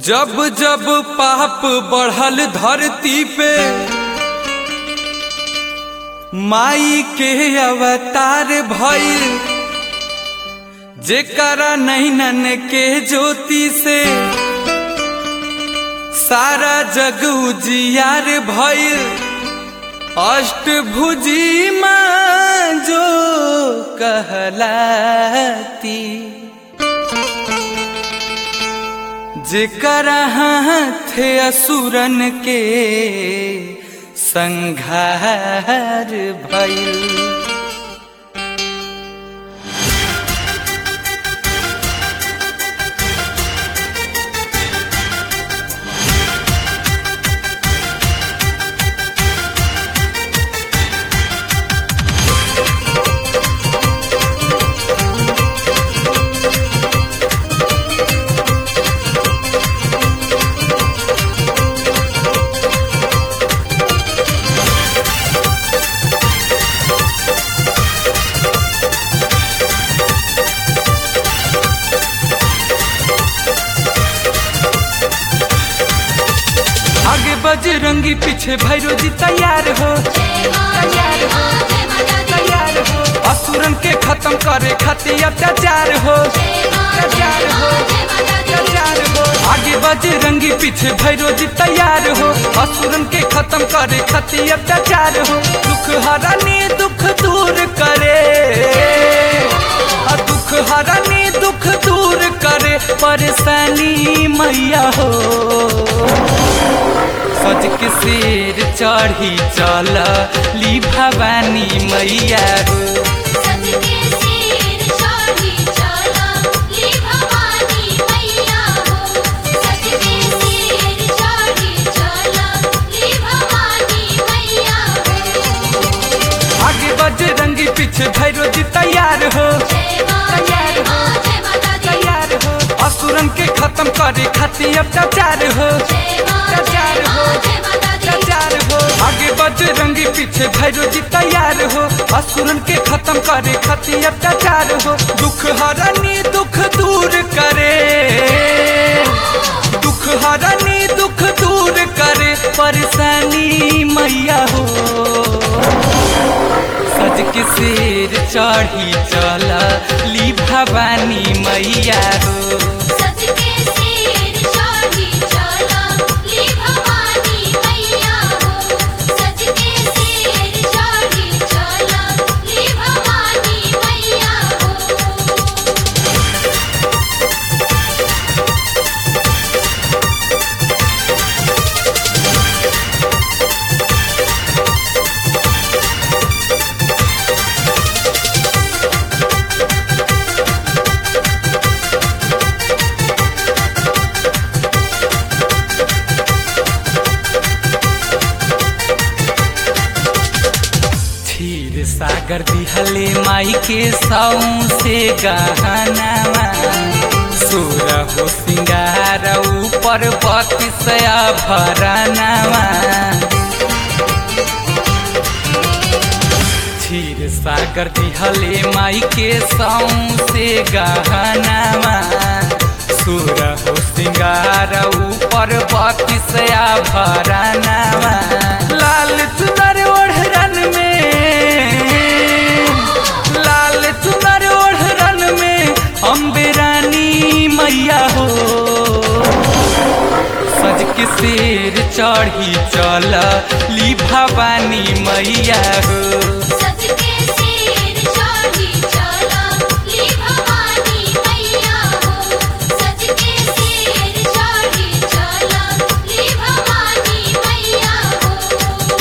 जब जब पाप बढ़ल धरती पे माई के अवतार भइल जेकरा नैनन के ज्योति से सारा जग उजियार भइल अष्टभुजी माँ जो कहलाती जेकर हाथ असुरन के संघार भइल आगे बजरंगी पीछे भैरो जी तैयार हो तैयार हो तैयार हो असुरन के खत्म करे खातिर अत्याचार हो तैयार हो तैयार हो आगे बजरंगी पीछे भैरो जी तैयार हो असुरन के खत्म करे खातिर अत्याचार हो दुख हरानी दुख दूर करे आ दुख हरानी दुख दूर करे परेशानी मैया हो सज के शेर चढ़ी चल ली भवानी मैया हो सज के सिर चढ़ी चला ली भवानी मैया हो सज के सिर चढ़ी चला ली भवानी मैया हो आगे बजरंगी पीछे भैरो जी तैयार हो जय मां जय मां जय माता दी तैयार हो असुरन के खत्म करे खातिर अत्याचार हो जय मां जय तैयार हो मां जय माता दी तैयार हो आगे बजरंगी पीछे भैरो जी तैयार हो असुरन के खत्म करे खातिर अत्याचार हो दुख हरानी दुख दूर करे दुख हरानी दुख दूर करे परेशानी मैया हो सज के शेर चढ़ी चला ली भवानी मैया हो सज के सिर चढ़ी चला ली भवानी मैया हो सज के सिर चढ़ी चला ली भवानी मैया हो क्षीर सागर दिहले माई के साऊ से गहनावा सुर हो सिंगार ऊपर बतिसया भरनावा क्षीर सागर दिहले माई के साऊ से गहनावा सुर हो सिंगार ऊपर बतिसया भरनावा लाल चुनर ओढ़रन में लाल चुनर ओढ़रन में अम्बे रानी मैया हो सज के शेर चढ़ी चल ली भवानी मैया हो सज के सिर चढ़ी चला ली भवानी मैया हो सज के सिर चढ़ी चला ली भवानी मैया हो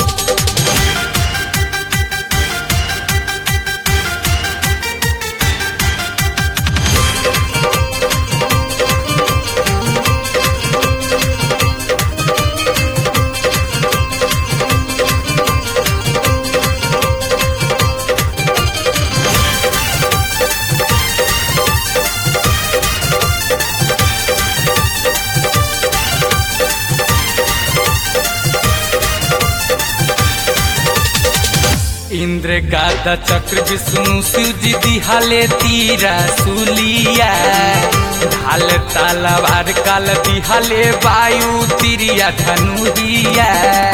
इंद्र गादा चक्र विष्णु शिव जी दिहाले तीरा सुलिया ढाल तलवार काल दिहले वायु तिरिया धनुहिया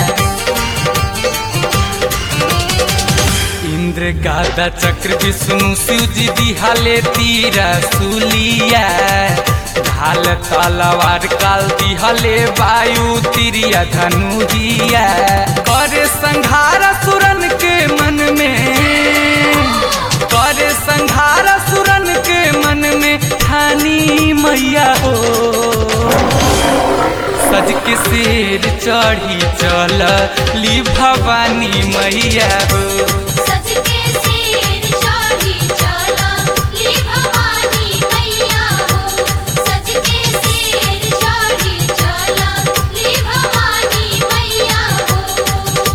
इंद्र गादा चक्र विष्णु शिव जी दिहले तीरा सुलिया ढाल तलवार काल दिहले वायु तिरिया धनुहिया करे संघार सुरन के मन में करे संघार सुरन के मन में ठानी मैया हो सज के शेर चढ़ी चल ली भवानी मैया हो सज के सिर चढ़ी चला ली भवानी मैया हो सज के सिर चढ़ी चला ली भवानी मैया हो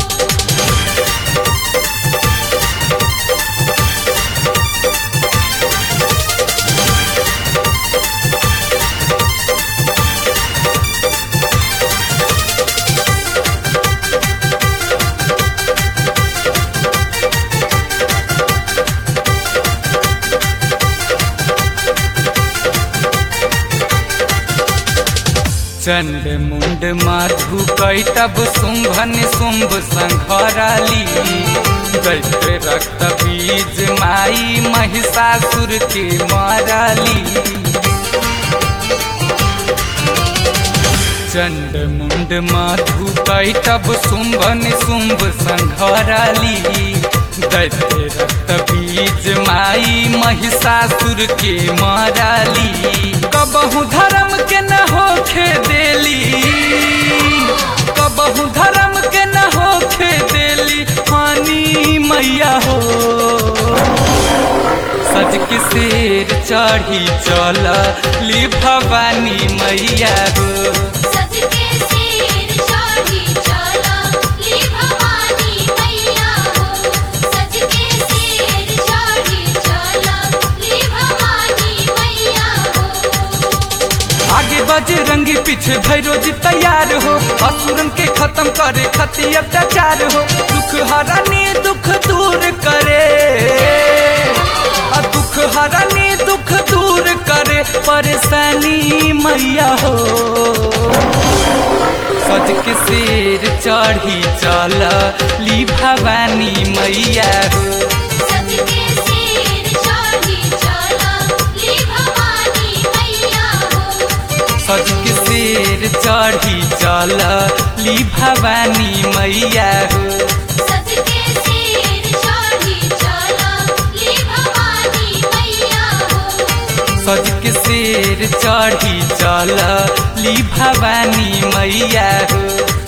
चंड मुंड माधु कैटब शुंभन शुंभ संघराली दैत्य रक्त बीज माई महिषासुर के माराली चंड मुंड माधु कैटब शुंभन शुंभ संघराली दैत्य रक्त बीज माई महिषासुर के माराली कबहू धर्म के न होखे देली कबहू धर्म के न होखे देली हानि मैया हो सज के शेर चढ़ी चल ली भवानी मैया हो सज के सिर चढ़ी चला ली भवानी मैया हो सज के सिर चढ़ी चला ली भवानी मैया हो आगे बजरंगी पीछे भैरोजी तैयार हो असुरन के खत्म करे खती अत्याचार हो दुख हरानी दुख दूर करे आ दुख हरानी दुख दूर करे परेशानी मैया हो सज के शेर चढ़ी चल ली भवानी मैया हो सज के सिर चढ़ी चला ली भवानी मैया हो सज के शेर चढ़ी चल ली भवानी मैया हो सज के सिर चढ़ी चला ली भवानी मैया हो सज के शेर चढ़ी चल ली भवानी मैया हो